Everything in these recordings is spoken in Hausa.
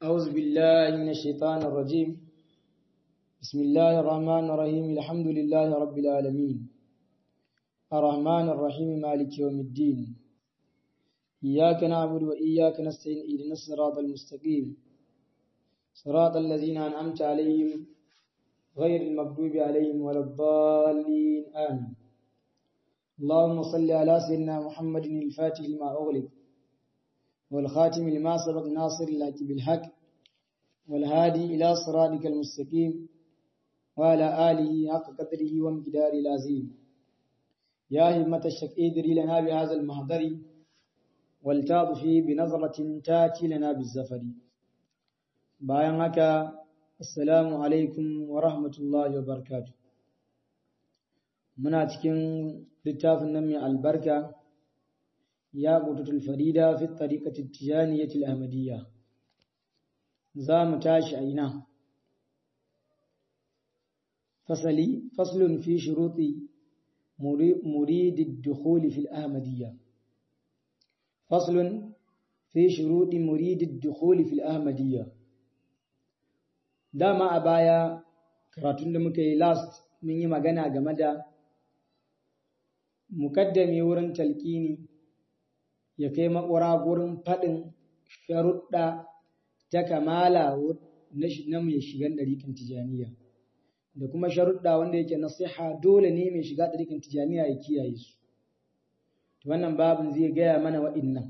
أعوذ بالله من الشيطان الرجيم بسم الله الرحمن الرحيم الحمد لله رب العالمين الرحمن الرحيم مالك يوم الدين إياك نعبد وإياك نستعين إهدنا الصراط المستقيم صراط الذين أنعمت عليهم غير المغضوب عليهم ولا الضالين آمين اللهم صل على سيدنا محمد الفاتح لما أغلق والخاتم لما سبق ناصر الحق بالحق والهادي إلى صراطك المستقيم وعلى آله حق قدره ومقداره العظيم يا همة الشك ادري لنا بهذا المحضر والتاطفي بنظرة تاتي لنا بالزفر bayan haka assalamu alaikum wa rahmatullahi wa barakatuh muna cikin littafin nan mai albarka ya qututul farida fi tariqati tijaniyyati al-ahmadiyya za mu tashi a ina fasali faslun fi shuruti murid ad-dukhul fi al-ahmadiyya faslun fi shuruti murid ad-dukhul fi al-ahmadiyya dama a baya karatun da muka yi last mun yi magana game da mukaddami wurin talkini ya kai makwara gurin faɗin sharuɗa ta kamala na mai shigan ɗariƙin tijaniya da kuma sharuɗa wanda yake nasiha dole ne mai shiga ɗariƙin tijaniya ya kiyaye su wannan babin zai gaya mana wa'innan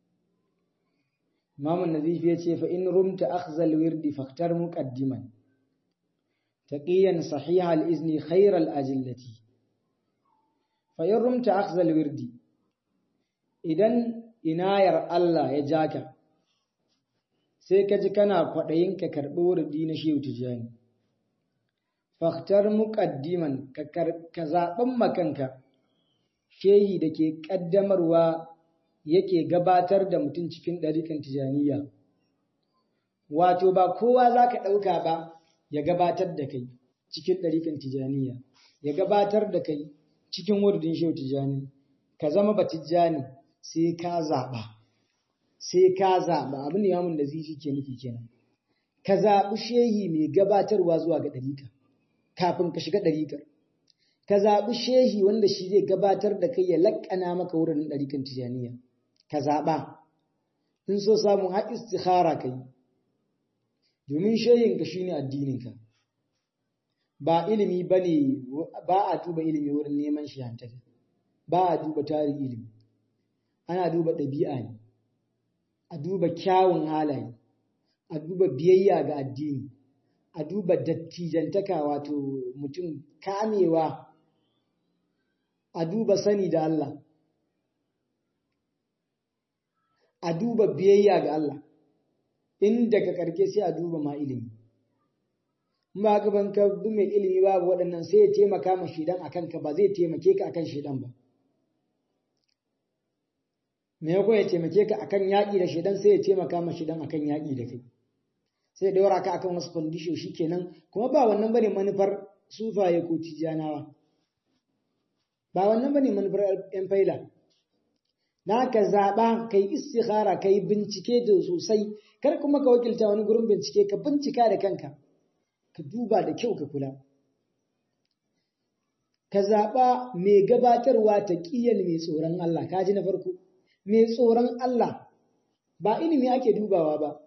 Imam Nazifi ya ce fa in rumta akhzal wirdi faktar muqaddiman taqiyan sahiha al-izni khayr al-ajillati fa in rumta akhzal wirdi idan inayar Allah ya jaka sai ka ji kana kwaɗayin ka karɓi wurdi na shehu tijani faktar muqaddiman ka zaɓen makanka shehi da ke ƙaddamarwa yake gabatar da mutum cikin ɗarikan tijaniya. Wato ba kowa za ka ɗauka ba ya gabatar da kai cikin ɗarikan tijaniya, ya gabatar da kai cikin wurdin shehu tijani, ka zama ba tijani sai ka zaɓa, sai ka zaɓa abin da yamun da zifi ke nufi kenan. Ka zaɓi shehi mai gabatarwa zuwa ga ɗarika, kafin ka shiga ɗarikar. Ka zaɓi shehi wanda shi zai gabatar da kai ya laƙana maka wurin ɗarikan tijaniya. ka zaɓa in so samun haƙi istikhara ka yi domin shayinka shi ne addininka ba ilimi ba ne ba a duba ilimi wurin neman shihantaka ba a duba tarin ilimi ana duba ɗabi'a ne a duba kyawun halaye a duba biyayya ga addini a duba dattijantaka wato mutum kamewa a duba sani da Allah a duba biyayya ga Allah in daga karke sai a duba ma ilimi ba ka ban ka bi mai ilimi babu waɗannan sai ya taimaka ma shidan akan ka ba zai taimake ka akan shidan ba me ya ya taimake ka akan yaƙi da shidan sai ya taimaka ma shidan akan yaƙi da kai sai daura ka akan wasu condition kenan kuma ba wannan bane manufar sufaye ko tijanawa ba wannan bane manufar yan faila na ka zaɓa ka yi istikhara ka yi bincike da sosai kar kuma ka wakilta wani gurin bincike ka bincika da kanka ka duba da kyau ka kula ka zaɓa mai gabatarwa ta ƙiyal mai tsoron Allah ka ji na farko mai tsoron Allah ba ilimi ake dubawa ba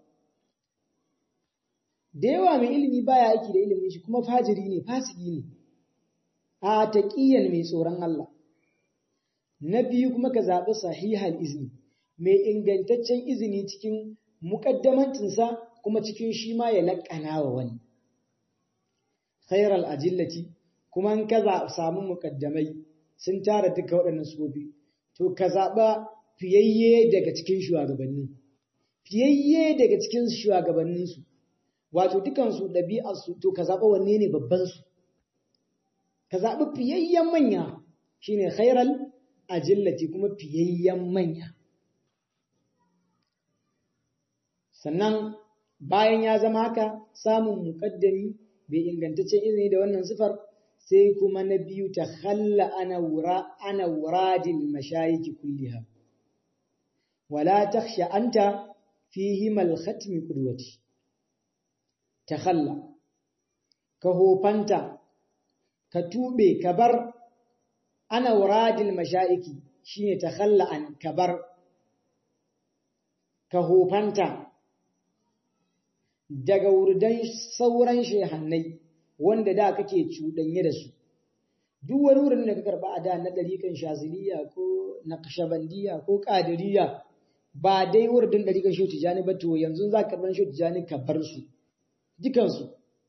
da yawa mai ilimi baya aiki da ilimin shi kuma fajiri ne fasiki ne a ta ƙiyal mai tsoron Allah Na biyu kuma ka zaɓi sahihal izini, mai ingantaccen izini cikin muƙaddamantinsa kuma cikin shi ma ya laƙana wa wani. Khairal ajillati kuma in ka samu muƙaddamai sun tara duka waɗannan sufofi, to ka zaɓa fiyayye daga cikin shugabanni, fiyayye daga cikin shugabanninsu, wato dukansu ɗabi'arsu to ka zaɓa wanne ne babbansu. Ka zaɓi fiyayyen manya shine khairal ajillati kuma fiyayyen manya. Sannan bayan ya zama haka samun muƙaddami bai ingantaccen izini da wannan sifar sai kuma na biyu ta halla ana wura ana wuradil mashayiki kulliha wala takhsha anta fihi mal khatmi qudwati takhalla ka hofanta ka tube ka bar ana wuradil masha'iki shine takhalla an ka bar ka hofanta daga wurdan sauran shehannai wanda da kake cuɗanye da su duk wani wurin da ka karba a da na ɗarikan shaziliya ko naqshbandiya ko qadiriyya ba dai wurin ɗarikan shi tijani ba to yanzu za ka karɓar shi tijani ka bar su dukansu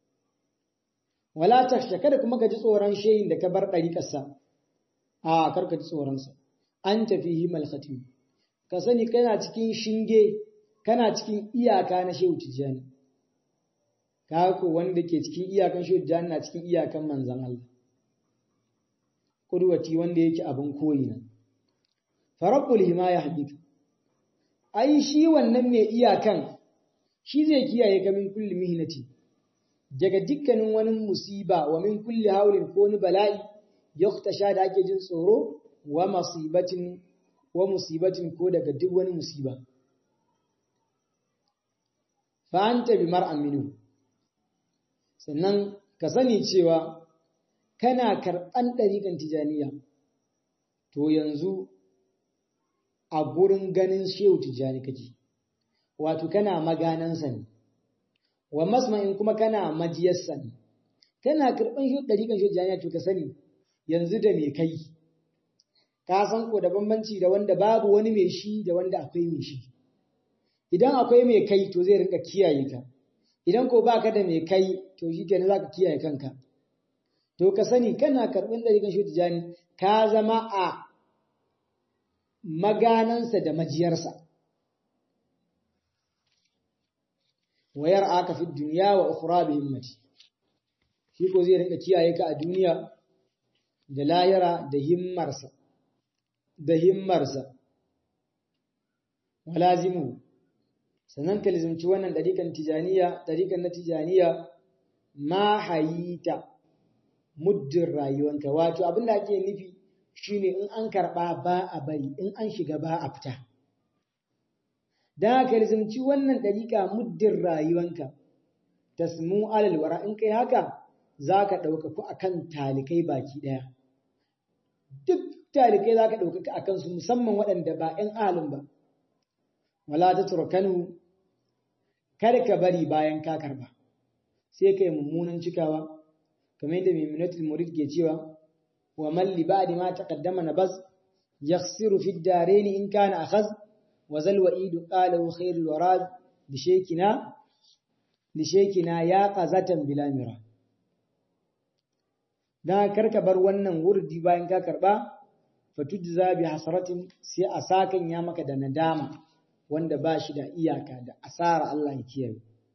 wala taksha kada kuma ka ji tsoron shehin da ka bar ɗariƙarsa a kar ka ji tsoronsa an tafi himal khatim ka sani kana cikin shinge kana cikin iyaka na shehu tijani ka ko wanda ke cikin iyakan shehu tijani na cikin iyakan manzan Allah kudwati wanda yake abin koyi na farabbul himaya hakika ai shi wannan mai iyakan shi zai kiyaye ka min kulli mihnati daga dukkanin wani musiba wa min kulli haulin ko wani bala'i yaktasha da ake jin tsoro wa musibatin wa musibatin ko daga duk wani musiba fa anta bi mar'an minhu sannan ka sani cewa kana karɓan ɗariƙan tijaniya to yanzu a gurin ganin shehu tijani kake wato kana maganansa ne wa masma'in kuma kana majiyarsa ne kana karɓan shehu ɗariƙan shehu tijaniya to ka sani yanzu da me kai ka san ko da bambanci da wanda babu wani mai shi da wanda akwai mai shi idan akwai mai kai to zai rinka kiyaye ka idan ko baka da mai kai to shi kenan zaka kiyaye kanka to ka sani kana karɓar ɗariƙan shi tijani ka zama a maganansa da majiyarsa wayar aka fi duniya wa ukhra bi himmati shi ko zai rinka kiyaye ka a duniya da layara da himmarsa da himmarsa walazimu sannan ka lizimci wannan ɗariƙan tijaniya ɗariƙan na tijaniya ma hayita muddin rayuwanka wato abin da ake nufi shine in an karɓa ba a bari in an shiga ba a fita da ka rizumci wannan ɗariƙa muddin rayuwanka tasmu alal wara in kai haka za ka ɗaukaku a kan talikai baki ɗaya duk talikai za ka ɗaukaka a kansu musamman waɗanda ba ‘yan ahalin ba wala ta turkanu kar ka bari bayan ka karɓa sai ka yi mummunan cikawa kamar yadda Maimunatul Murid ke cewa wa man li ba'di ma taqaddama nabaz yakhsiru fi ad-darain in kana akhaz wa zal wa'id qala khairul warad li shaykina li shaykina ya qazatan bila mira dan karka bar wannan wurdi bayan ka karba fatujza bi hasratin sai a sakan ya maka da nadama wanda ba shi da iyaka da asara Allah ya kiyaye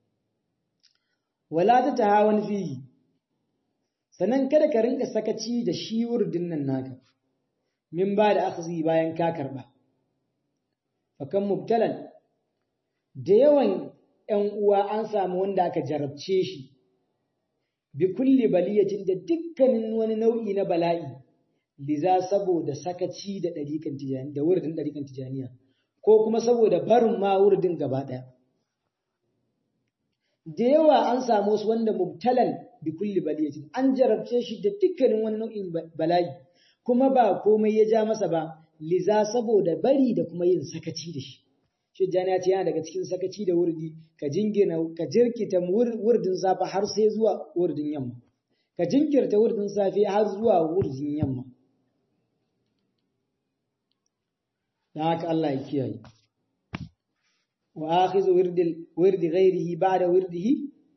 wala ta tahawan fihi sannan kada ka rinka sakaci da shi wurdin nan naka min ba da akhzi bayan ka karba fakan mubtalan da yawan ‘yan uwa an samu wanda aka jarabce shi bi kulli baliyatin da dukkanin wani nau'i na bala'i liza saboda sakaci da ɗarikan tijani da wurdin ɗarikan tijaniya ko kuma saboda barin ma wurdin gaba ɗaya da yawa an samu su wanda mubtalan bi kulli baliyatin an jarabce shi da dukkanin wani nau'in bala'i kuma ba komai ya ja masa ba liza saboda bari da kuma yin sakaci da shi shi jani ya ce yana daga cikin sakaci da wurdi ka jingina ka jirkita wurdin safe har sai zuwa wurdin yamma ka jinkirta wurdin safe har zuwa wurdin yamma da haka Allah ya kiyaye وآخذ ورد ورد غيره بعد ورده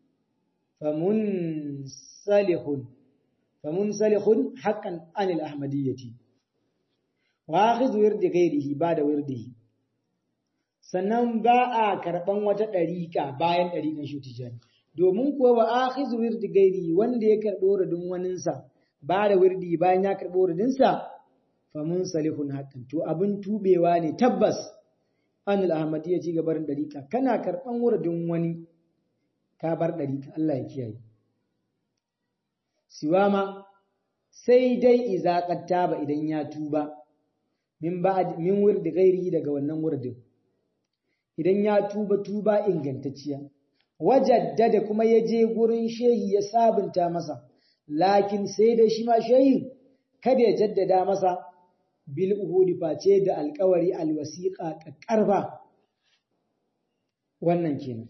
فمنسلخ فمنسلخ حقا عن الأحمدية وآخذ ورد غيره بعد ورده sannan ba a karɓan wata ɗariƙa bayan ɗariƙan shi tijani domin kuwa wa akhizu wirdi gairi wanda ya karɓi wuridin waninsa ba da wirdi bayan ya karɓi wuridinsa fa mun salihun hakan to abin tubewa ne tabbas an al-ahmadiyya ci gabarin ɗariƙa kana karɓan wuridin wani ka bar ɗariƙa Allah ya kiyaye siwama sai dai iza ba idan ya tuba min ba min wirdi gairi daga wannan wuridin idan ya tuba tuba ingantacciya wajaddada kuma ya je gurin shehi ya sabunta masa lakin sai da shi ma shehi kada ya jaddada masa bil uhudi face da alkawari alwasiqa kakkarfa wannan kenan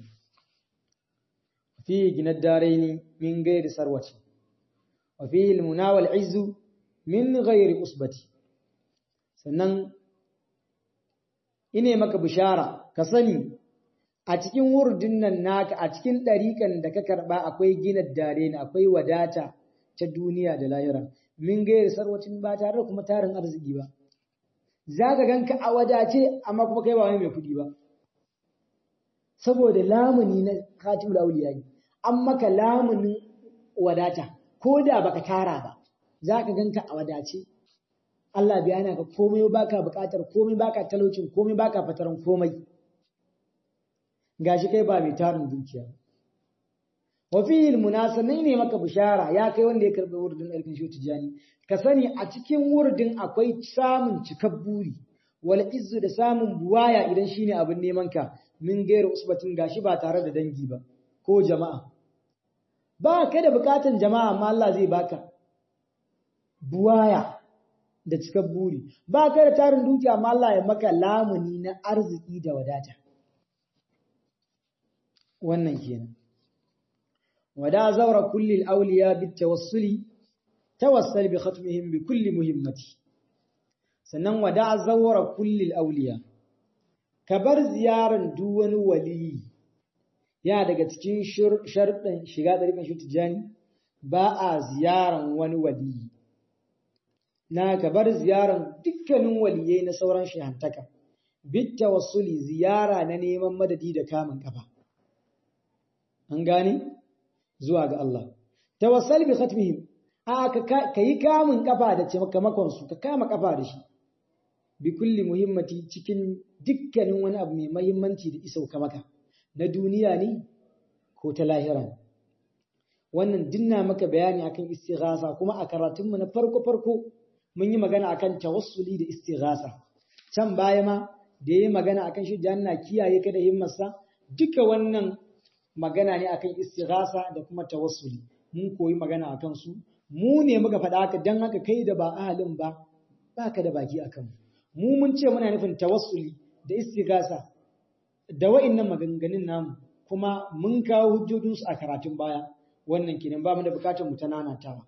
fi ginad daraini min ghairi sarwati wa fi almuna wal izzu min ghairi usbati sannan ine maka bishara ka sani a cikin wurdin nan naka a cikin ɗariƙan da ka karɓa akwai gina dare ne akwai wadata ta duniya da lahira min gairi sarwacin ba tare da kuma tarin arziki ba za ka ganka a wadace amma kuma kai ba wani mai kuɗi ba saboda lamuni na khatibul auliya ne an maka lamunin wadata ko da baka tara ba za ka ganka a wadace Allah biya na ka komai baka buƙatar komai baka talaucin komai baka fataran komai gashi kai ba mai tarin dukiya wa fihi almunasanai ne maka bishara ya kai wanda ya karbi wurdin alkin shi tijani ka sani a cikin wurdin akwai samun cikar buri wal izzu da samun buwaya idan shine abin neman ka min gairu usbatin gashi ba tare da dangi ba ko jama'a ba ka da bukatan jama'a amma Allah zai baka buwaya da cikar buri ba ka da tarin dukiya amma Allah ya maka lamuni na arziki da wadata wannan kenan wada zaura kulli al-awliya bit tawassuli tawassal bi khatmihim bi kulli muhimmati sannan wada zaura kulli al-awliya ka bar ziyaran duk wani wali ya daga cikin sharɗin shiga ɗariƙan shi tijani ba a ziyaran wani wali na ka bar ziyaran dukkanin waliyai na sauran shehantaka bit tawassuli ziyara na neman madadi da kamun kafa an gane zuwa ga Allah tawassal bi khatmihim a ka yi kamun kafa da cimakamakon su ka kama kafa da shi bi kulli muhimmati cikin dukkanin wani abu mai muhimmanci da isauka maka na duniya ne ko ta lahira wannan dinna maka bayani akan istighasa kuma a karatunmu na farko farko mun yi magana akan tawassuli da istighasa can baya ma da yayi magana akan shi janna kiyaye ka da himmarsa duka wannan magana ne akan istighasa da kuma tawassuli mun koyi magana akan su mu ne muka faɗa haka dan haka kai da ba ahalin ba baka da baki akan mu mun ce muna nufin tawassuli da istighasa da wa'annan maganganun namu kuma mun kawo hujjojin su a karatun baya wannan kenan ba mu da bukatar mu ta nanatawa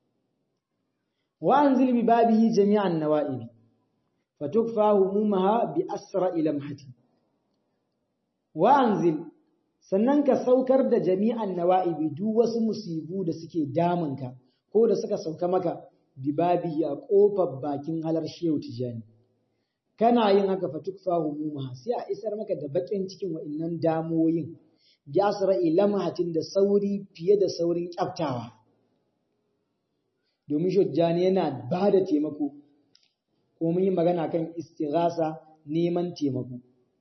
wa anzil bi babihi jami'an nawa'ibi fatukfa humumaha bi asra lamhati wa anzil sannan ka saukar da jami'an nawa'ibi duk wasu musibu da suke damunka ko da suka sauka maka bibabi a kofar bakin halar shehu tijani kana yin haka fatukfa humumaha sai a isar maka da bakin cikin wa'annan damoyin bi asra lamhatin da sauri fiye da saurin kyaftawa domin shehu tijani yana ba da taimako ko mun yi magana kan istighasa neman taimako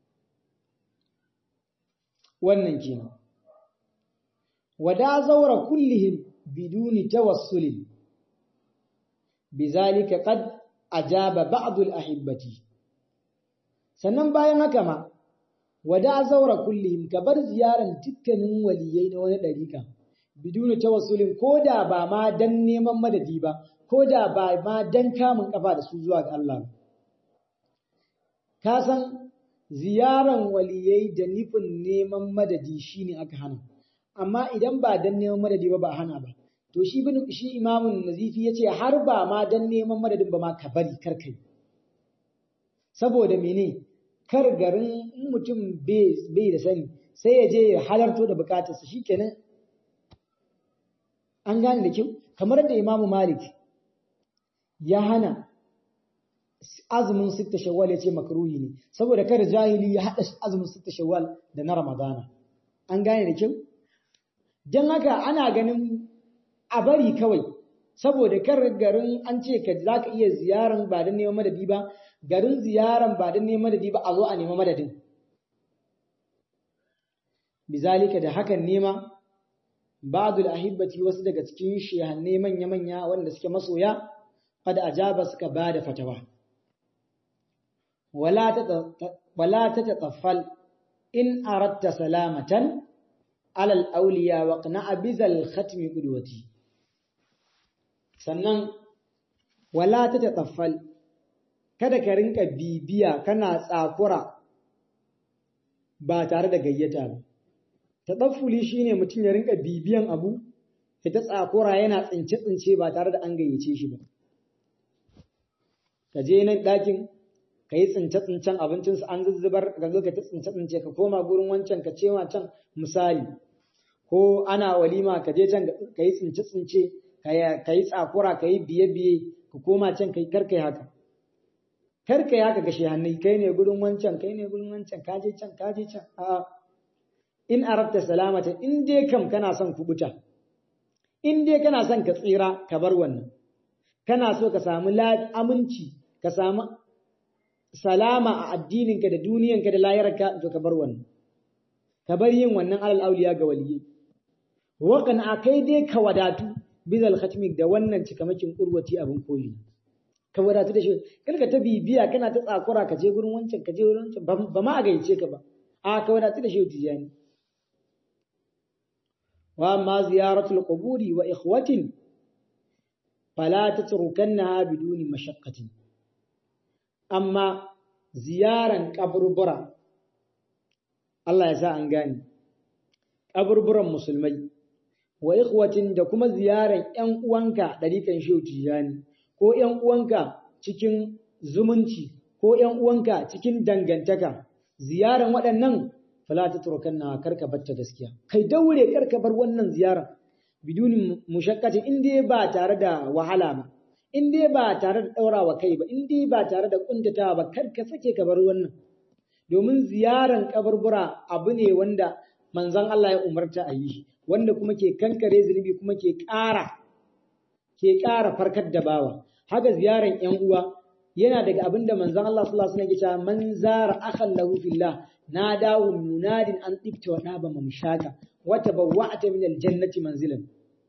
wannan kenan wada zaura kullihim biduni tawassulin bizalika qad ajaba ba'd al-ahibbati sannan bayan haka ma wada zaura kullihim ka bar ziyaran dukkanin waliyai na wani dariƙa biduni tawassulin koda ba ma dan neman madadi ba koda ba ma dan kamun kafa da su zuwa ga Allah ka san ziyaran waliyai da nufin neman madadi shine aka hana amma idan ba dan neman madadi ba ba hana ba to shi bin shi imamun nazifi yace har ba ma dan neman madadin ba ma ka bari kar kai saboda mene kar garin mutum bai da sani sai ya je ya halarto da bukatarsa shikenan an gane da kyau kamar da imamu malik ya hana azumin sitta shawwal ya ce makruhi ne saboda kada jahili ya haɗa azumin sitta shawwal da na ramadana an gane da kyau don haka ana ganin a bari kawai saboda kar garin an ce ka za ka iya ziyaran ba don neman madadi ba garin ziyaran ba don neman madadi ba a zo a nema madadin bizalika da hakan nema ba'dul ahibbati wasu daga cikin shehanne manya-manya wanda suke masoya qad ajaba suka bada fatawa wala ta tataffal in aratta salamatan alal auliya wa qna'a bizal khatmi qudwati sannan wala ta tataffal kada ka rinka bibiya kana tsakura ba tare da gayyata ba tataffuli shine mutum ya rinka bibiyan abu ya ta tsakura yana tsince tsince ba tare da an gayyace shi ba ka je nan ɗakin ka yi tsince-tsincen abincinsu an zuzzubar ka zo ka ta tsince-tsince ka koma gurin wancan ka cewa can misali ko ana walima ka je can ka yi tsince-tsince ka yi tsakura ka yi biye-biye ka koma can ka yi karka yi haka karka yi haka gashe hannun kai ne gurin wancan kai ne gurin wancan ka je can ka je can a'a in arabta salamata in dai kam kana son kubuta in dai kana son ka tsira ka bar wannan kana so ka samu aminci ka samu salama a addininka da duniyanka da layarka to ka bar wannan ka bar yin wannan alal auliya ga waliyi wakan a kai dai ka wadatu bizal khatmik da wannan cikamakin urwati abin koyi ka wadatu da shi kalka ta bibiya kana ta tsakura ka je gurin wancan ka je gurin wancan ba ma a gaice ka ba a ka wadatu da shi tijani wa ma ziyaratul quburi wa ikhwatin fala tatrukannaha biduni mashaqqatin amma ziyaran kaburbura Allah ya sa an gane kaburburan musulmai wa ikhwatin da kuma ziyaran ƴan uwanka dariƙan shehu tijani ko ƴan uwanka cikin zumunci ko ƴan uwanka cikin dangantaka ziyaran waɗannan fala tatrukanna karka batta gaskiya kai daure karka bar wannan ziyara biduni mushakkatin in dai ba tare da wahala ba in dai ba tare da ɗaurawa kai ba in dai ba tare da ƙuntatawa ba kar ka sake ka bar wannan domin ziyaran kaburbura abu ne wanda manzon Allah ya umarta a yi wanda kuma ke kankare zunubi kuma ke ƙara ke ƙara farkar da bawa haka ziyaran ƴan uwa yana daga abin da manzon Allah sallallahu alaihi wasallam ya ce man zara akhan lahu fillah nadahu munadin an tibta wa daba mamshaka wa tabawwa'ata min aljannati manzilan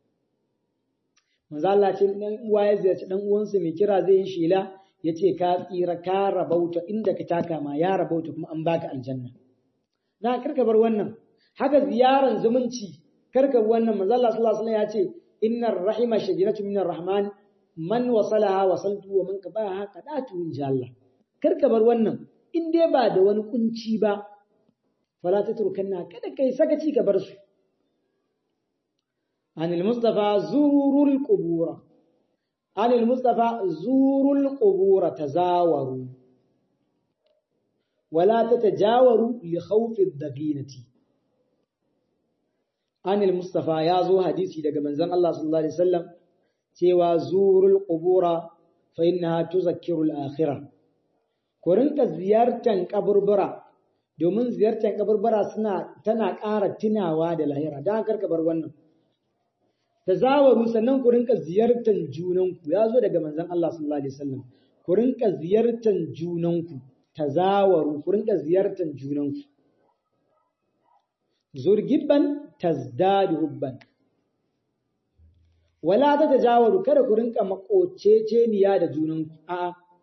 manzo Allah ce dan uwa ya ziyarci dan uwansa mai kira zai yi shela yace ka tsira ka rabauta inda ka taka ma ya rabauta kuma an baka aljanna na karka bar wannan haka ziyaran zumunci karka wannan manzo Allah sallallahu alaihi wasallam ya ce innar rahima shajaratu minar rahman man wasalaha wasaltu wa man qabaha qadatu insha Allah karka bar wannan in dai ba da wani kunci ba fala tatrukanna kada kai sakaci ka bar su عن المصطفى زوروا القبور عن المصطفى زوروا القبور تزاوروا ولا تتجاوروا لخوف الضغينة عن المصطفى يا زو حديثي daga manzon Allah sallallahu alaihi wasallam cewa zurul qubura fa innaha tuzakkiru al-akhirah ku rinka ziyartan kaburbura domin ziyartan kaburbura suna tana ƙara tunawa da lahira dan karka bar wannan tazawaru sannan ku rinka ziyartar junanku ya zo daga manzon Allah sallallahu alaihi wasallam ku rinka ziyartar junanku tazawaru ku rinka ziyartar junanku zurgibban tazdadu hubban wala ta tajawaru kada ku rinka makoceceniya da junanku a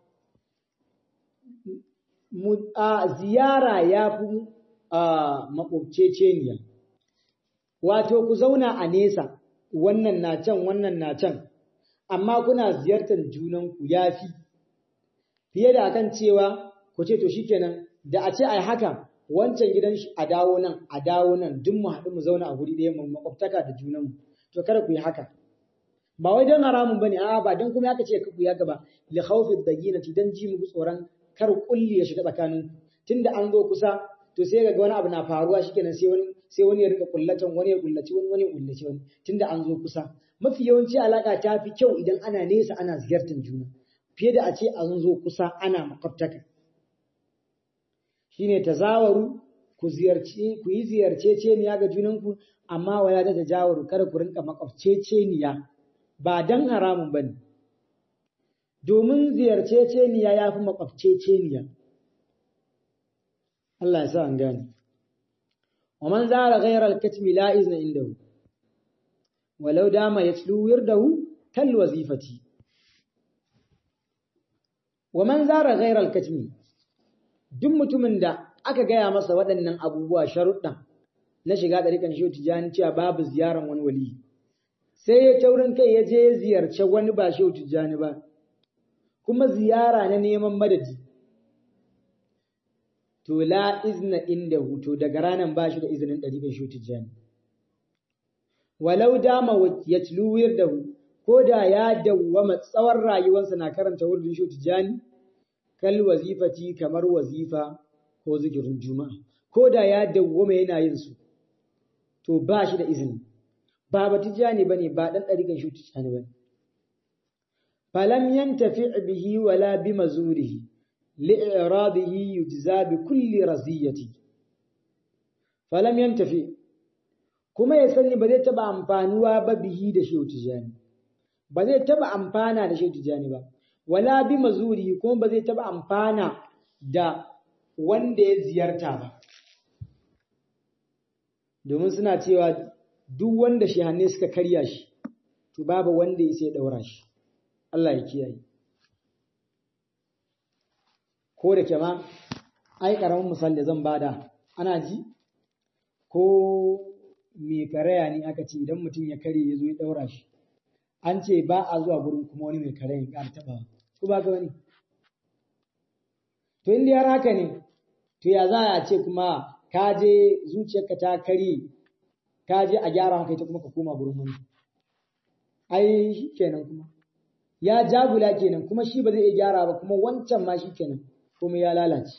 a ziyara ya fi makoceceniya wato ku zauna a nesa wannan na can wannan na can amma kuna ziyartar junanku ya fi fiye da akan cewa ku ce to shikenan da a ce ai haka wancan gidan shi a dawo nan a dawo nan duk mu haɗu mu zauna a guri ɗaya mu makwabtaka da junanmu to kada ku yi haka ba wai don haramun bane a'a ba don kuma aka ce ku yi haka ba li khawfi daginati dan ji mu tsoron kar kulli ya shiga tsakanin tunda an zo kusa to sai ga wani abu na faruwa shikenan sai wani sai wani ya rika kullatan wani ya kullaci wani wani ya kullaci wani tunda an zo kusa mafi yawanci alaka ta fi kyau idan ana nesa ana ziyartar juna fiye da a ce an zo kusa ana makwabtaka shine tazawaru ku ziyarci ku yi ziyarceceniya ga junanku amma wala da tajawaru kada ku rinka makwabceceniya ba dan haramun bane domin ziyarceceniya ya fi makwabceceniya Allah ya sa an gane ومن زار غير الكتم لا إذن عنده ولو دام يتلو ورده كالوظيفة ومن زار غير الكتم duk mutumin da aka gaya masa waɗannan abubuwa sharuɗa na shiga ɗarikan shehu tijjani cewa babu ziyaran wani wali sai ya taurin kai ya je ziyarce wani ba shehu tijjani ba kuma ziyara na neman madadi to la izna inda hutu daga ranar ba shi da izinin ɗarikan shehu tijjani walau dama ya da hu ko da ya dawwama tsawon rayuwarsa na karanta wurin shehu tijjani kal wazifati kamar wazifa ko zikirin juma'a ko da ya dawwama yana yin su to ba shi da izini ba ba tijani bane ba dan dariƙan shi tijani bane falam yantafi bihi wala bi mazurihi li'iradihi yujza bi kulli raziyati falam yantafi kuma ya sani ba zai taba amfanuwa ba bihi da shi tijani ba zai taba amfana da shi tijani ba wala bi mazurihi kuma ba zai taba amfana da wanda ya ziyarta ba domin suna cewa duk wanda shehanne suka karya shi to babu wanda ya sai daura shi Allah ya kiyaye ko da ke ma ai karamin misali zan bada ana ji ko mai karaya ne aka ce idan mutum ya karye ya zo ya daura shi an ce ba a zuwa gurin kuma wani mai karaya ya ƙara taɓa ko ba ka wani to in har haka ne to ya za a ce kuma ka je zuciyarka ta kare ka je a gyara maka ita kuma ka koma gurin wani ai shi kenan kuma ya jagula kenan kuma shi ba zai iya gyara ba kuma wancan ma shi kenan kuma ya lalace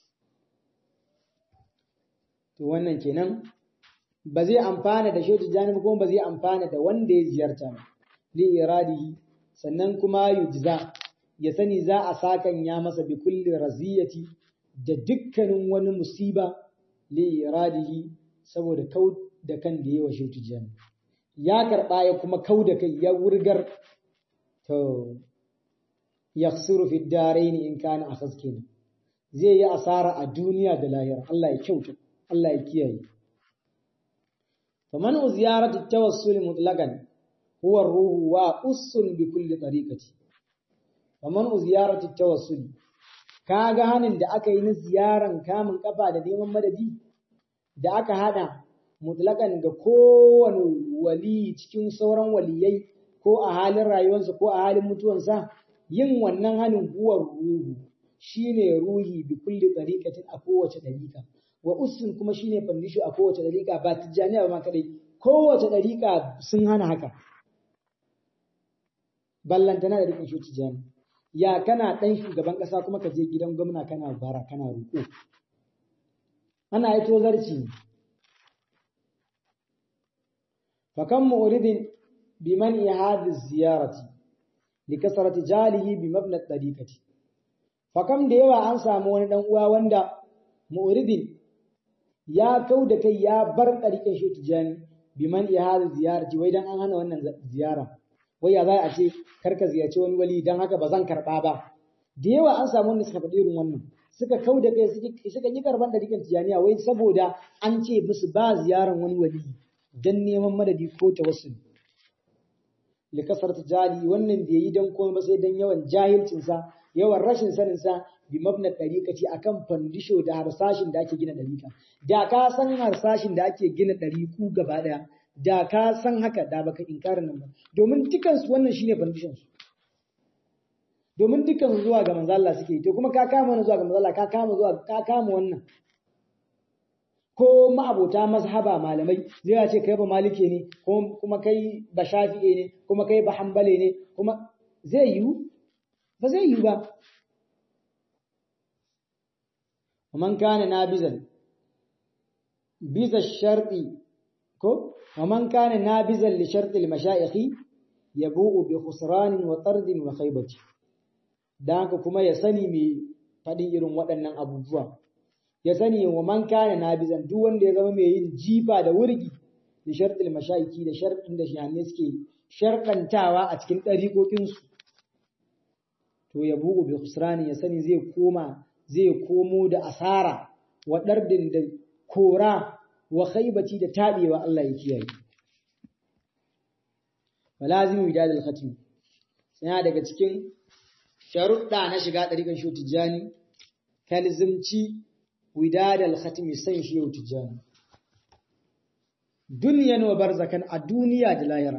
to wannan kenan ba zai amfana da shehu tijjani ba kuma ba zai amfana da wanda ya ziyarta ba li iradihi sannan kuma yujza ya sani za a sakan ya masa bi kulli raziyati da dukkanin wani musiba li iradihi saboda kau da kan da yawa shehu tijjani ya karba ya kuma kau da kai ya wurgar to yakhsuru fi darain in kana akhaz kenan zai yi asara a duniya da lahira Allah ya kyauta Allah ya kiyaye فمنع زيارة التوسل مطلقا هو الروح وأس بكل طريقة فمنع زيارة التوسل kaga hanin da aka yi na ziyaran kamun kafa da neman madadi da aka hada mutlakan ga kowane wali cikin sauran waliyai ko a halin rayuwarsa ko a halin mutuwansa yin wannan hanin huwar ruhu shine ruhi bi kulli tariqatin a kowace dariƙa wa usun kuma shine fandisho a kowace dariƙa ba tijjaniya ba ma kadai kowace dariƙa sun hana haka ballantana da rikin shi tijjani ya kana ɗan shugaban ƙasa kuma ka je gidan gwamna kana bara kana roƙo ana yi tozarci ne fakan mu'ridin biman ihadi ziyarati li kasrati jalihi bi mabna tariqati fakam da yawa an samu wani dan uwa wanda mu'ridin ya kau da kai ya bar ɗariƙin shi tijani biman ihadi ziyarati wai dan an hana wannan ziyara wai ya za a ce karka ziyarci wani wali dan haka ba zan karɓa ba da yawa an samu wanda suka faɗi irin wannan suka kau da kai suka yi karban ɗariƙin tijaniya wai saboda an ce musu ba ziyaran wani wali dan neman madadi ko tawassul likasar tijali wannan bai yi dan komai ba sai dan yawan jahilcinsa yawan rashin saninsa bi mabna ɗariƙaci akan fandisho da harsashin da ake gina ɗariƙa da ka san harsashin da ake gina ɗariƙu gaba ɗaya da ka san haka da baka inkarin nan ba domin dukan su wannan shine fandishon su domin dukan su zuwa ga manzo Allah suke to kuma ka kama wannan zuwa ga manzo Allah ka kama zuwa ka kama wannan ko ma'abota mazhaba malamai zai ce kai ba malike ne kuma kai ba shafi'e ne kuma kai ba hanbale ne kuma zai yiwu ba zai yiwu ba ومن كان نابذا بذا الشرط كو ومن كان نابذا لشرط المشايخ يبوء بخسران وطرد وخيبة دانك كما يسني مي fadin irin waɗannan abubuwa ya sani wa man kana nabizan duk wanda ya zama mai yin jifa da wurgi da sharɗin mashayiki da sharɗin da shahanne suke sharɗantawa a cikin ɗariƙoƙinsu to ya bugu bi khusrani ya sani zai koma zai komo da asara wa ɗardin da kora wa khaibaci da taɓewa Allah ya kiyaye. Falazim widad al-khatim yana daga cikin sharuɗa na shiga ɗariƙan shi tijjani kalzimci widad al-khatim san shi yau tijjani duniyan wa barzakan a duniya da lahira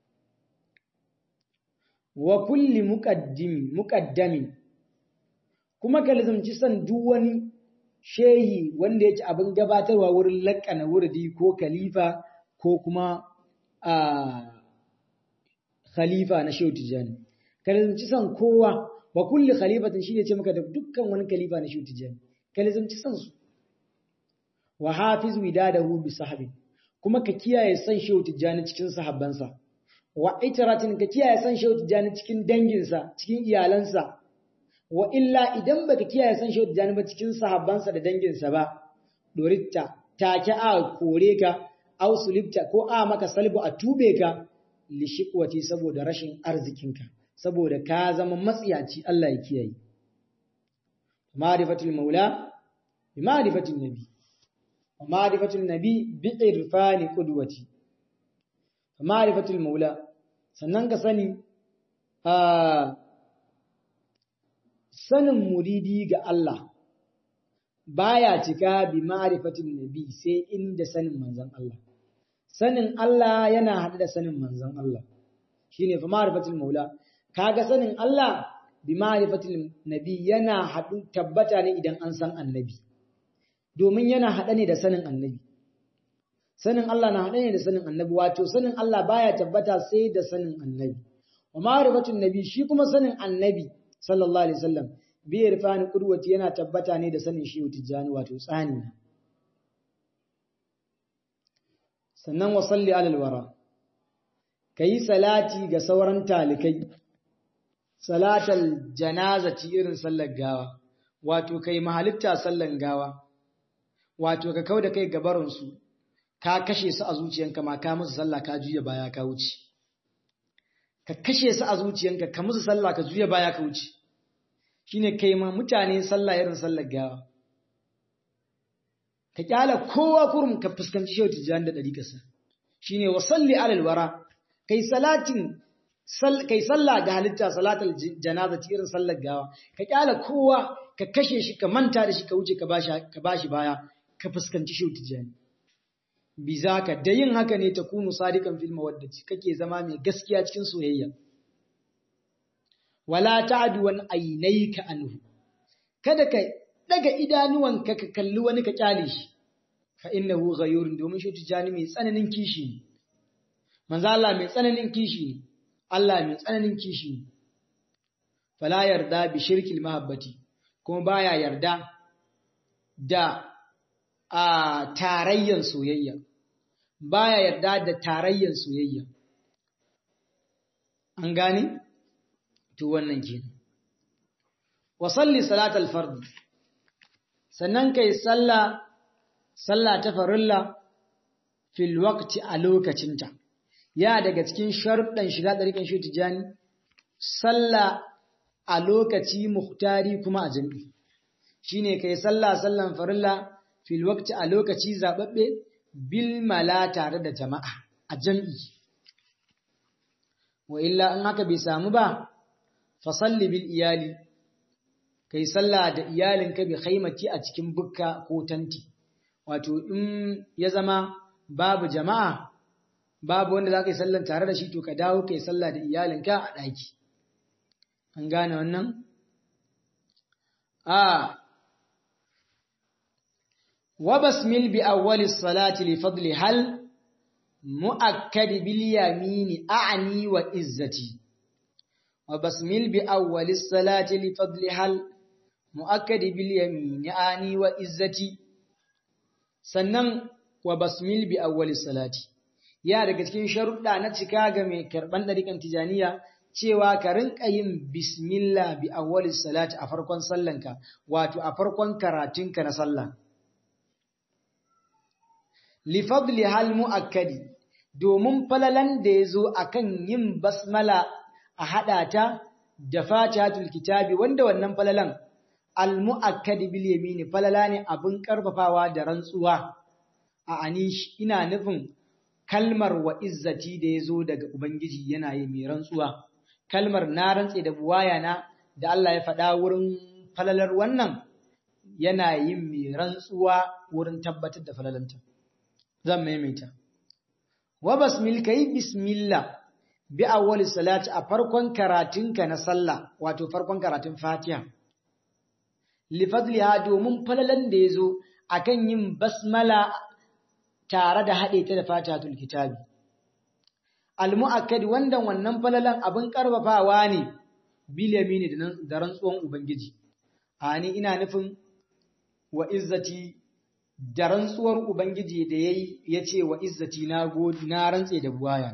wa kulli muqaddim muqaddamin kuma ka lazumci san duk wani shehi wanda yake abin gabatarwa wurin laƙana wurdi ko khalifa ko kuma a khalifa na shehu tijani ka lazumci san kowa wa kulli khalifatin shine ce maka da dukkan wani khalifa na shehu tijani ka lazumci san su wa hafiz widadahu bi sahbi kuma ka kiyaye san shehu tijani cikin sahabbansa wa itaratin ka kiyaye san shehu tijani cikin danginsa cikin iyalansa wa illa idan baka kiyaye san shehu tijani ba cikin sahabbansa da danginsa ba doritta take a kore ka aw sulibta ko a maka salbu a tube ka li shiqwati saboda rashin arzikinka saboda ka zama matsiyaci Allah ya kiyaye ma'rifatul maula bi ma'rifatin nabi wa ma'rifatul nabi bi irfani qudwati ma'rifatul maula sannan ka sani a sanin muridi ga Allah baya cika bi ma'rifatin nabi sai inda sanin manzon Allah sanin Allah yana hada da sanin manzon Allah shine fa ma'rifatul maula kaga sanin Allah bi ma'rifatil nabi yana hadu tabbata ne idan an san annabi domin yana hada ne da sanin annabi sanin Allah na hada ne da sanin annabi wato sanin Allah baya tabbata sai da sanin annabi wa ma'rifatul nabi shi kuma sanin annabi sallallahu alaihi wasallam bi irfani qudwati yana tabbata ne da sanin shi tijani wato tsani sannan wa salli alal wara kayi salati ga sauran talikai salatal janazati irin sallar gawa wato kai mahalitta sallan gawa wato ka kauda kai gabarin su ka kashe su a zuciyanka ma ka musu sallah ka juya baya ka wuce ka kashe su a zuciyanka ka musu sallah ka juya baya ka wuce shine kai ma mutane sallah irin sallar gawa ka kyala kowa kurum ka fuskanci shehu tijjani da ɗariƙarsa shine wa salli alal wara kai salatin kai sallah ga halitta salatul janaza irin sallar gawa ka kyala kowa ka kashe shi ka manta da shi ka wuce ka bashi ka bashi baya ka fuskanci shi tijani bizaka da yin haka ne ta kunu sadikan fil mawaddati kake zama mai gaskiya cikin soyayya wala ta'du wan aynayka anhu kada ka daga idanuwanka ka kalli wani ka kyale shi fa innahu ghayurun domin shi tijani mai tsananin kishi ne manzo Allah mai tsananin kishi ne Allah mai tsananin kishi ne fala yarda bi shirkil mahabbati kuma baya yarda da a tarayyan soyayya baya yarda da tarayyan soyayya an gane to wannan kenan wa salli salatal fard sannan kai sallah sallah ta farilla fil waqti a lokacinta ya daga cikin sharuɗan shiga ɗariƙan shi tijani sallah a lokaci muhtari kuma a jami'i shine kai sallah sallan farilla fil waqti a lokaci zababbe bil mala tare da jama'a a jami'i wa illa in haka bai samu ba fa salli bil iyali kai sallah da iyalinka bi khaimati a cikin bukka ko tanti wato in ya zama babu jama'a babu wanda za ka yi sallan tare da shi to ka dawo ka yi sallah da iyalinka a ɗaki an gane wannan a wa basmil bi awwali salati li fadli hal mu'akkad bil yamini a'ni wa izzati wa basmil bi awwali salati li fadli hal mu'akkad bil yamini a'ni wa izzati sannan wa basmil bi awwali salati ya daga cikin sharuɗa na cika ga mai karɓan ɗariƙan tijaniya cewa ka rinƙa yin bismillah bi awwali salati a farkon sallanka wato a farkon karatunka na sallah li fadli hal muakkadi domin falalan da ya zo akan yin basmala a haɗa ta da fatihatul kitabi wanda wannan falalan al muakkadi bil yamini falala ne abin karfafawa da rantsuwa a anish ina nufin kalmar wa izzati da ya zo daga Ubangiji yana yi mai rantsuwa, kalmar na rantse da buwaya na da Allah ya faɗa wurin falalar wannan yana yin mai rantsuwa wurin tabbatar da falalanta. Zan maimaita. wa basmil kai bismillah bi awwal salati a farkon karatunka na sallah wato farkon karatun fatiha li fadliha domin falalan da yazo akan yin basmala tare da haɗe ta da fatihatul kitabi al-mu'akkad wanda wannan falalan abin karfafawa ne bil yamini da rantsuwan ubangiji ani ina nufin wa izzati da rantsuwar ubangiji da yayi yace wa izzati na godi na rantse da buwaya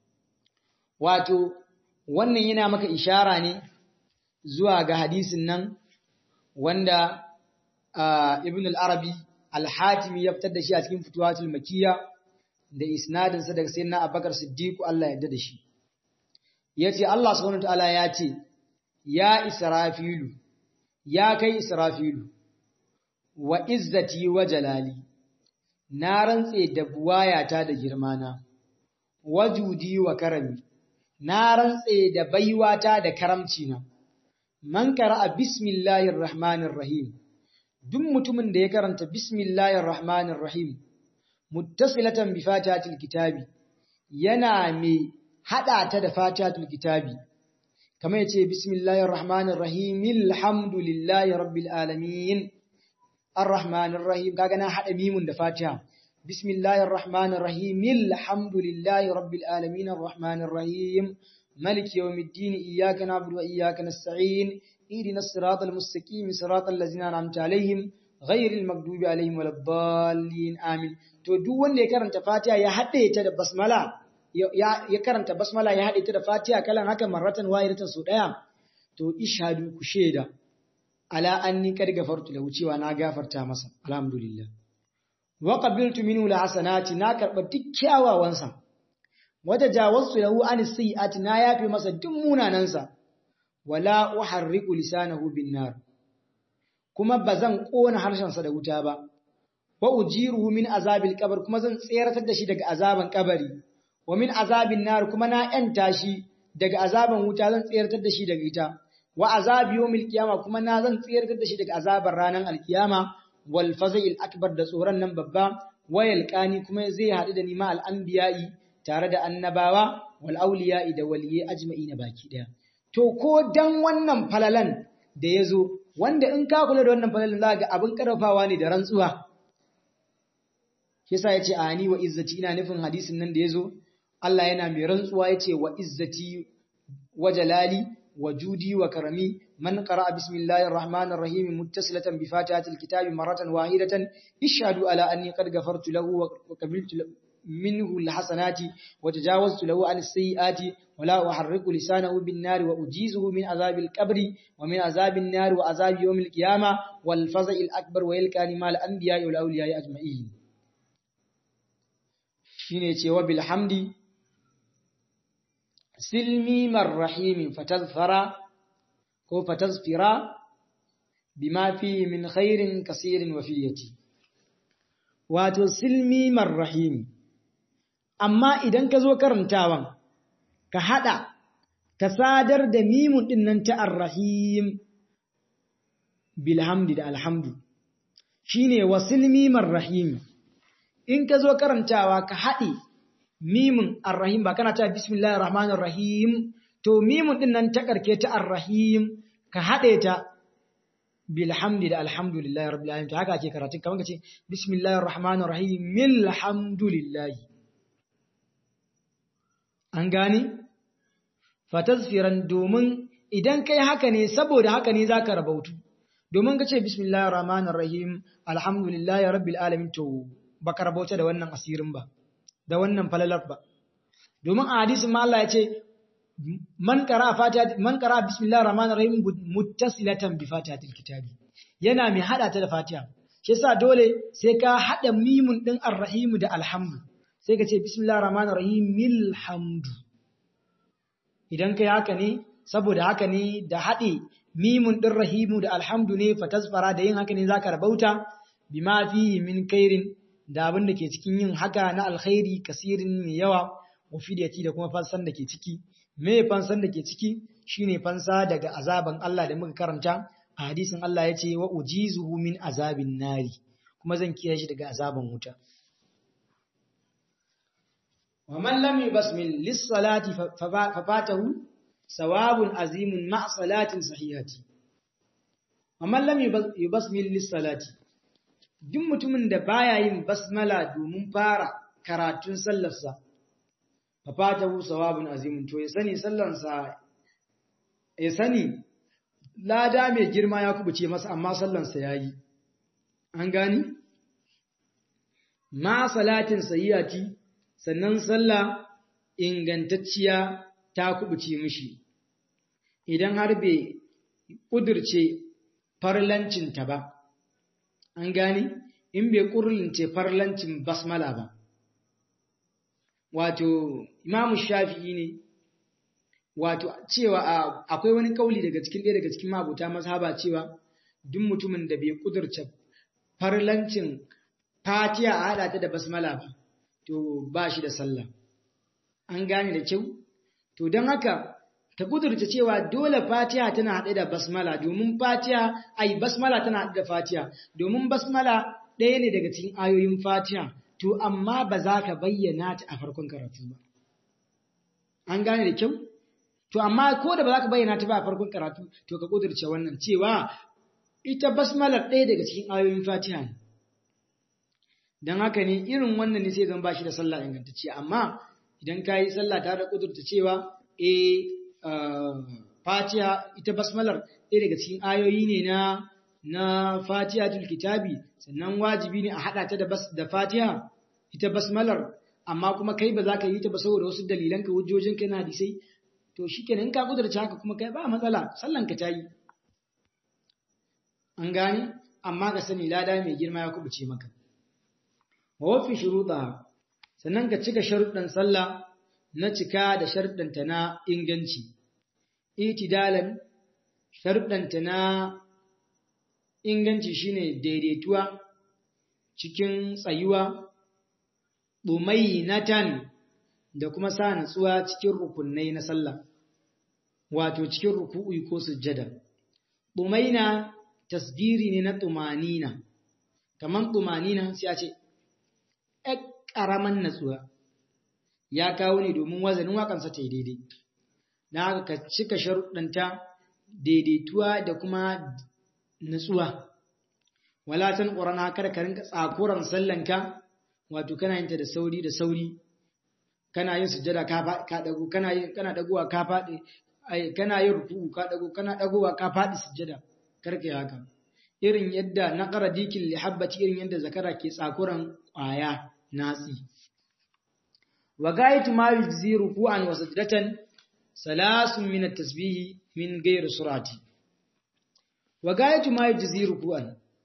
wato wannan yana maka ishara ne zuwa ga hadisin nan wanda ibn al-arabi al-hatimi ya fitar da shi a cikin fituwatul makiyya da isnadinsa daga sayyidina abubakar siddiq Allah ya yarda da shi yace Allah subhanahu wataala ya ce ya israfilu ya kai israfilu wa izzati wa jalali na rantse da buwayata da girmana wajudi wa karami na rantse da baiwata da karamcina man qara'a bismillahir rahmanir rahim duk mutumin da ya karanta bismillahir rahmanir rahim muttasilatan bi fatihatil kitabi yana mai hada ta da fatihatul kitabi kamar yace bismillahir rahmanir rahim alhamdulillahi rabbil alamin arrahmanir rahim kaga na hada mimun da fatiha bismillahir rahmanir rahim alhamdulillahi rabbil alamin arrahmanir rahim maliki yawmiddin iyyaka na'budu wa iyyaka nasta'in ihdinas siratal mustaqim siratal ladzina an'amta alaihim ghairil maghdubi alaihim waladdallin amin to duk wanda ya karanta fatiha ya hade ta da basmala ya karanta basmala ya hade ta da fatiha kalan haka marratan wahidatan su daya to ishadu ku sheda ala anni kad gafartu lahu cewa na gafarta masa alhamdulillah wa qabiltu minhu alhasanati na karba duk kyawawansa wata jawaztu lahu an sayyiati na yafe masa duk munanansa wala uharriqu lisanahu bin nar kuma bazan kona harshensa da wuta ba wa ujiruhu min azabil qabr kuma zan tseratar da shi daga azaban kabari wa min azabin nar kuma na yanta shi daga azaban wuta zan tseratar da shi daga ita wa azabi yawmil qiyama kuma na zan tseratar da shi daga azabar ranar alkiyama wal fazil akbar da tsoron nan babba wayal qani kuma zai haɗu da nima al anbiya'i tare da annabawa wal awliya'i da waliyai ajma'ina baki daya to ko dan wannan falalan da yazo wanda in ka kula da wannan falalan za ga abin karfafawa ne da rantsuwa yasa yace ani wa izzati ina nufin hadisin nan da yazo Allah yana mai rantsuwa yace wa izzati wa jalali wa judi wa karami man qara'a bismillahir rahmanir rahim muttasilatan bi fatihatil kitabi maratan wahidatan ishhadu ala anni qad ghafartu lahu wa qabiltu minhu alhasanati wa tajawaztu lahu an as-sayyiati wa la uharriku lisanahu bin nar wa ujizuhu min azabil qabri wa min azabin nar wa azabi yawmil qiyamah wal faza'il akbar wa yalqani mal anbiya'i wal awliya'i ajma'in shine cewa bilhamdi silmi marrahimi fatazfara ko fatazfira bima fi min khairin kasirin wa fiyati wato silmi marrahimi amma idan ka zo karantawan ka hada ka sadar da mimun din nan ta arrahim bilhamdi da alhamdu shine wasilmi marrahimi in ka zo karantawa ka haɗe mimin arrahim ba kana ta bismillahir rahmanir rahim to mimin din nan ta karke ta arrahim ka haɗe ta bilhamdi da alhamdulillahi rabbil alamin haka ake karatun kamar kace bismillahir rahmanir rahim milhamdulillahi an gane fatazfiran domin idan kai haka ne saboda haka ne zaka rabautu domin kace bismillahir rahmanir rahim alhamdulillahi rabbil alamin to baka rabauta da wannan asirin ba da wannan falalar ba domin a hadisin ma Allah ya ce man qara fatiha man qara bismillahir rahmanir rahim muttasilatan bi fatihatil kitabi yana mai hada ta da fatiha shi yasa dole sai ka hada mimun din arrahim da alhamdu sai ka ce bismillahir rahmanir rahim milhamdu idan kai haka ne saboda haka ne da hade mimun din rahimu da alhamdu ne fatazfara da yin haka ne zaka rabauta bima fihi min kairin da abin da ke cikin yin haka na alkhairi kasirin mai yawa wafidiyati da kuma fansan da ke ciki me fansan da ke ciki shine fansa daga azaban Allah da muka karanta a hadisin Allah ya ce wa ujizuhu min azabin nari kuma zan kiyaye shi daga azaban wuta wa man lam yubasmil lis-salati fafatahu sawabun azimun ma salatin sahihati wa man lam yubasmil lis-salati duk mutumin da baya yin basmala domin fara karatun sallarsa fafatahu sawabun azimun to ya sani sallarsa ya sani lada mai girma ya kubuce masa amma sallarsa yayi an gani ma salatin sayyati sannan sallah ingantacciya ta kubuce mishi idan har bai kudurce farlancinta ba an gani in bai kurlince farlancin basmala ba wato imamu shafi'i ne wato cewa akwai wani kauli daga cikin ɗaya daga cikin mabuta mazhaba cewa duk mutumin da bai kudurce farlancin fatiha a haɗa ta da basmala ba to ba shi da sallah an gane da kyau to don haka ta kudurta cewa dole fatiha tana haɗe da basmala domin fatiha ai basmala tana haɗe da fatiha domin basmala ɗaya ne daga cikin ayoyin fatiha to amma ba za ka bayyana ta a farkon karatu ba an gane da kyau to amma ko da ba za ka bayyana ta ba a farkon karatu to ka kudurce wannan cewa ita basmalar ɗaya daga cikin ayoyin fatiha ne don haka ne irin wannan ne sai zan ba shi da sallah ingantacce amma idan ka yi sallah tare da kudurta cewa e fatiha ita basmalar ɗaya daga cikin ayoyi ne na na fatiha kitabi sannan wajibi ne a haɗa ta da fatiha ita basmalar amma kuma kai ba za ka yi ta ba saboda wasu dalilan ka hujjojin ka na hadisai to shikenan in ka kudurta haka kuma kai ba matsala sallan ka ta yi an gane amma ka sani lada mai girma ya kubuce maka wafi shuruɗa sannan ka cika sharuɗan sallah na cika da sharuɗanta na inganci itidalan sharuɗanta na inganci shine daidaituwa cikin tsayuwa ɗumainatan da kuma sa natsuwa cikin rukunai na sallah wato cikin ruku'u ko sujjada ɗumaina tasgiri ne na ɗumanina kamar ɗumanina sai a ce ‘yan ƙaramin natsuwa ya kawo ne domin wazanin waƙansa ta yi daidai, na haka ka cika sharuɗanta daidaituwa da kuma natsuwa. Walatan ƙorana kada ka rinka tsakuran sallanka, wato kana yin ta da sauri da sauri, kana yin sujada ka ɗago, kana ɗagowa ka faɗi, kana yin rufu ka ɗago, kana ɗagowa ka faɗi sujada, karka yi haka. Irin yadda na ƙara dikin lihabbaci irin yadda zakara ke tsakuran ƙwaya. natsi wa gaitu ma yujzi ruku'an wa sajdatan salasun min at-tasbih min ghairi surati wa gaitu ma yujzi ruku'an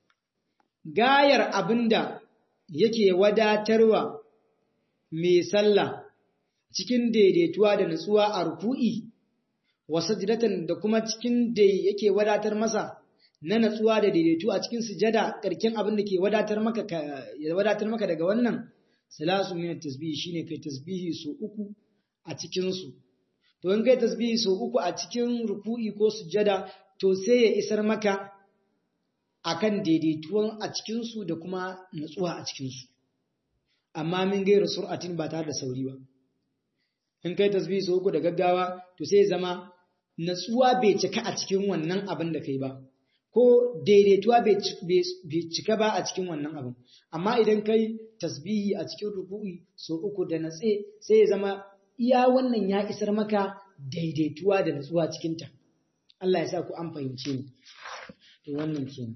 gayar abinda yake wadatarwa mai sallah cikin daidaituwa da nutsuwa a ruku'i wa sajdatan da kuma cikin da yake wadatar masa na natsuwa da daidaito a cikin sujada karkin abin da ke wadatar maka ya wadatar maka daga wannan salasu min tasbihi shine kai tasbihi so uku a cikin su to in kai tasbihi so uku a cikin ruku'i ko sujada to sai ya isar maka akan daidaituwan a cikin su da kuma natsuwa a cikin su amma min gaira sur'atin ba tare da sauri ba in kai tasbihi so uku da gaggawa to sai ya zama natsuwa bai cika a cikin wannan abin da kai ba ko daidaituwa bai cika ba a cikin wannan abin amma idan kai tasbihi a cikin ruku'i so uku da natse sai ya zama iya wannan ya isar maka daidaituwa da natsuwa cikinta Allah ya sa ku an fahimce ni to wannan kenan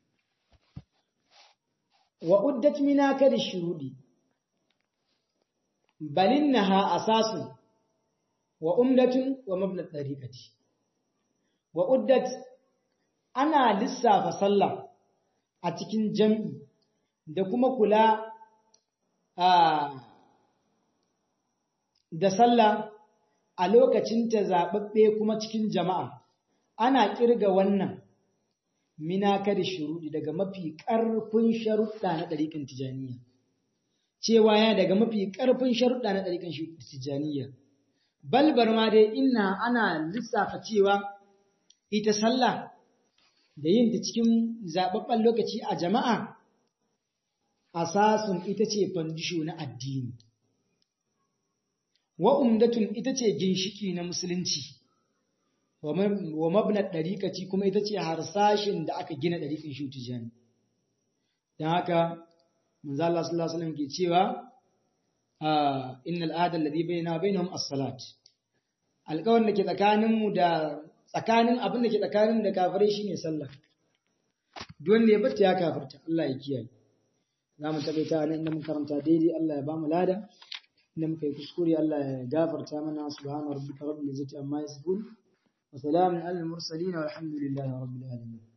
wa uddat minaka da shurudi balinnaha asasun wa umdatun wa mabna tariqati wa uddat ana lissafa sallah a cikin jam'i da kuma kula da sallah a lokacin ta zaɓaɓɓe kuma cikin jama'a ana ƙirga wannan minaka da shuruɗi daga mafi ƙarfin sharuɗa na ɗariƙin tijaniya cewa ya daga mafi ƙarfin sharuɗa na ɗariƙin tijaniya balbar ma dai ina ana lissafa cewa ita sallah da yin ta cikin zaɓaɓɓen lokaci a jama'a asasun ita ce fandisho na addini wa umdatun ita ce ginshiki na musulunci wa mabnat dariqati kuma ita ce harsashin da aka gina dariqin shi tijani dan haka manzo Allah sallallahu alaihi wasallam ke cewa innal ahda alladhi bainana bainahum as-salat alƙawarin da ke tsakanin mu da tsakanin abin da ke tsakanin da kafirai shine sallah duk wanda ya bata ya kafirta Allah ya kiyaye za mu tabbata nan inda mun karanta daidai Allah ya ba mu lada inda muka yi kuskure Allah ya gafarta mana subhana rabbika rabbil izzati amma yasifun wa salamun alal mursalin walhamdulillahi rabbil alamin